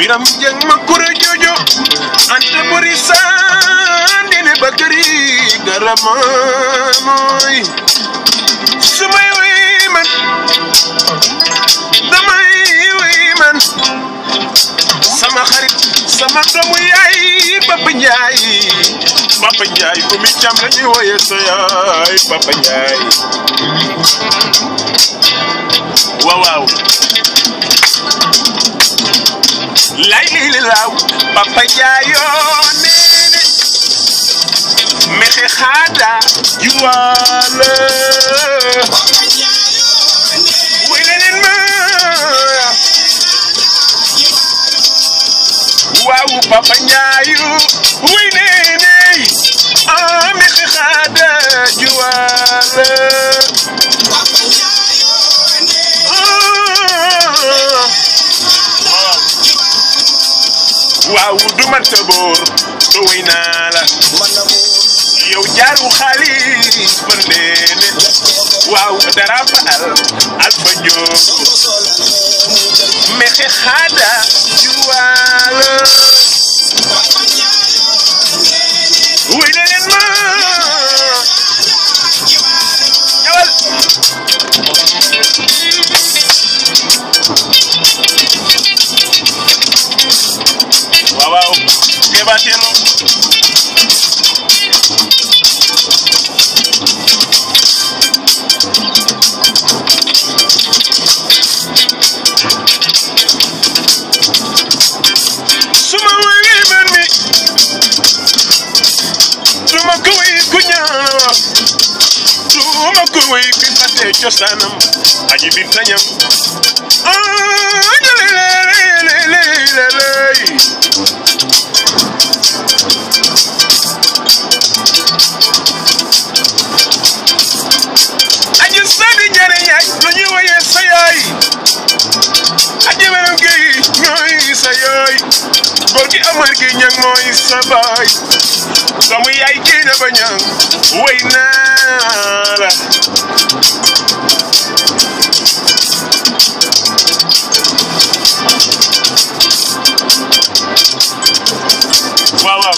biram jeng ma kura jojo ante buri sandine bakari garama moy sumay way man damay way man sama xarit sama doomu yaay Papa Njaay Papa Njaay bu mi cam la ñuy woye sa yaay Papa Njaay waaw waaw lay lii li laaw Papa Njaay yoo neene mexe xaada juwaale wuy leneen ma waaw Papa Njaayu wuy neene ah mexe xaada juwaale waaw du man sa boor to way naa la yow jaaru xaalis ba ndeene waaw dara fa al alfa njoog mexe xaada juwaala wuy na leen ma ñëwal waaw waaw Kéba Télo suma wéy man mi duma ko wéy ku ñaaw duma ko wéy ku fàtte cosaanam aji bi tañam ah leleleleleleley aji sadi jare yaay lu ñuy woyee sa yaay aji weram géy ñooy sa yaay góor gi amar gi ñang mooy sa baay doomu yaay kii na ba ñang way naa la waaw waaw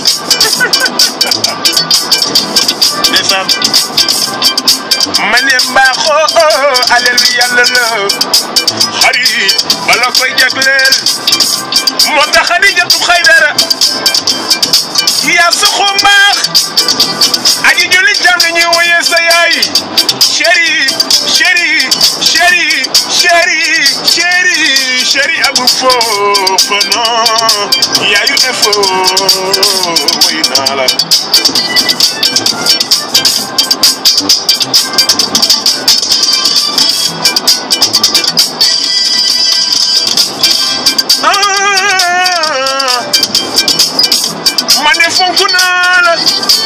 ndeysaan ma ne mbaaxoo alelu yàlla la xarit bala koy jagleel moo tax Xadijatu Xaydara yaa saxoo mbaax aji julli jàmm la ñuy woyee sa yaay chéri chéri chéri chéri chéri chéri abu foofa non yaayu efo woy naa la ah ma ne fonk naa la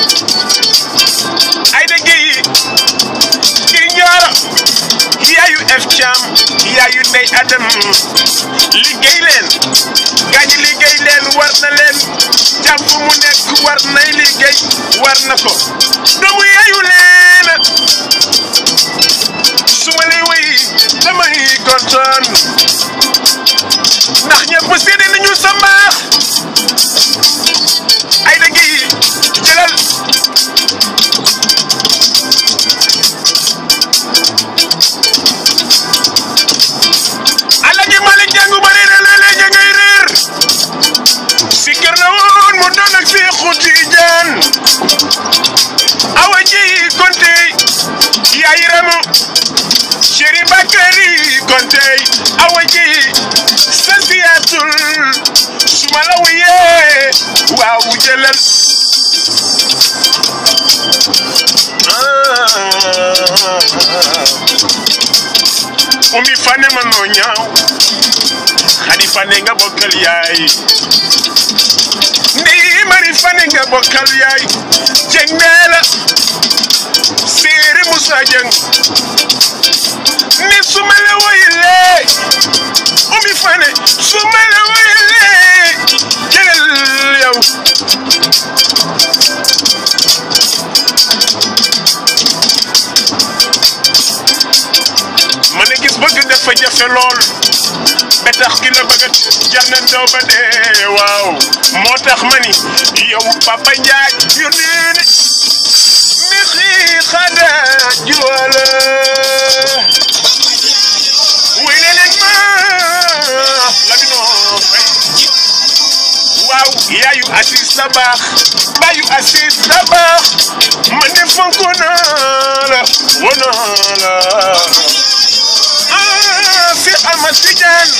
ay da géyi ngir ñaara yaayu ef caam yaayu ndey adam liggéey leen gaañu liggéey leen war na leen jàmm fu mu nekk war nay liggéey war na ko doomu yaayu leen su ma lay wéy damay kontaan ndax ñëpp seede nañu sa mbaax ay da ngi jëlal Alaaji Malick jàngu ba réer léeg-léeg ña ngay réer si kër la woon mu doon ak si xuti jaan awa ji konte yaay ramu chéri Bakari konte awa ji santiyatul suma la wuyee waaw jëlal umi fane ma noo ñaaw xadi fane nga bokkal yaay ndey mari fane nga bokkal yaay jeng neela séeri musa jeng ni suma la woyilee umi fane suma la woyilee jëlal yow ma ne gis bëgg dafa jafe lool ba tax ki la bëggat jar na ndaw ba dee waaw moo tax ma ni yow Papa Ndiaye yónnee ne mi xii xada juwala wéy ne leen ma Lamine Faye waaw yaayu Aziz sa baax baayu Aziz sa baax ma ne fonk naa la wonaa la ah si Ama Tidiane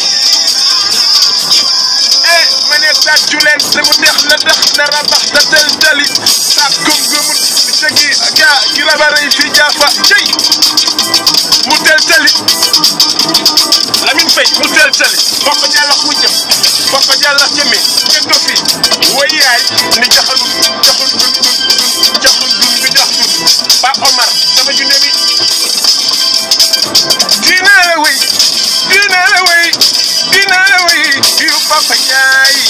eh ma ne tàccu leen te mu neex la tax dara bax ta tel tali sa gëm gëmut jagi ga gi la bare fi jaafa cey mu tel tali Lamine Faye mu tel tali bokk jàlla ku jëm bokk jàlla jëme ngeen ko fi way yaay ni jaxal jaxul dun dun jaxul dun bi jax dun ba Omar sama junne bi dina la way dina la way dina la way yu Papa Ndiaye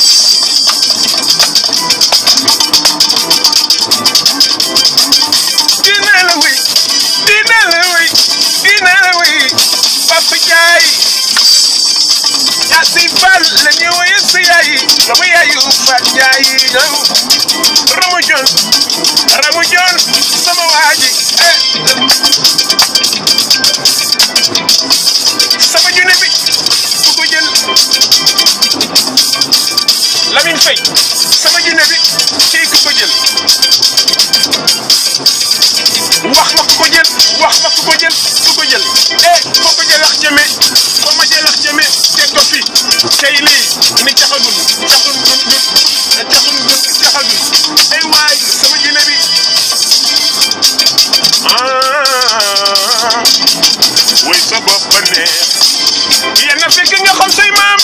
dina la way dina la way dina la way Papa Ndiaye yaa si fal la ñu woye si yaay dama yaayu Fat Ndiaye ñëw Ramu Jon Ramu Jon sama waaji eh sama junne bi ku ko jël Lamine Faye sama junne bi kii ku ko jël wax ma ku ko jël wax ma ku ko jël ku ko jël eh foo ko jëlax jëme foo ma jëlax jëme teg ko fi tey lii ni caxagun caxun gun gun caxun gun caxagun ay waay sama junne bi ah way sa bopp ba neex yéen na fekk nga xam say maam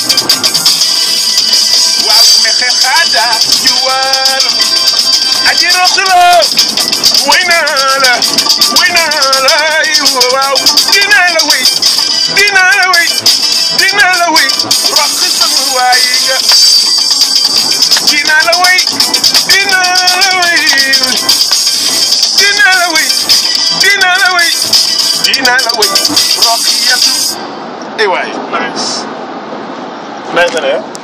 waaw mexe xaada juwal aji roxlo way naa la way naa la waaw dinaa la way dinaa la way dinaa la way rox sama waay nga dinaa la way dinaa la way dinaa la way dinaa la way dinaa la way rox yatu ay waay nice nice na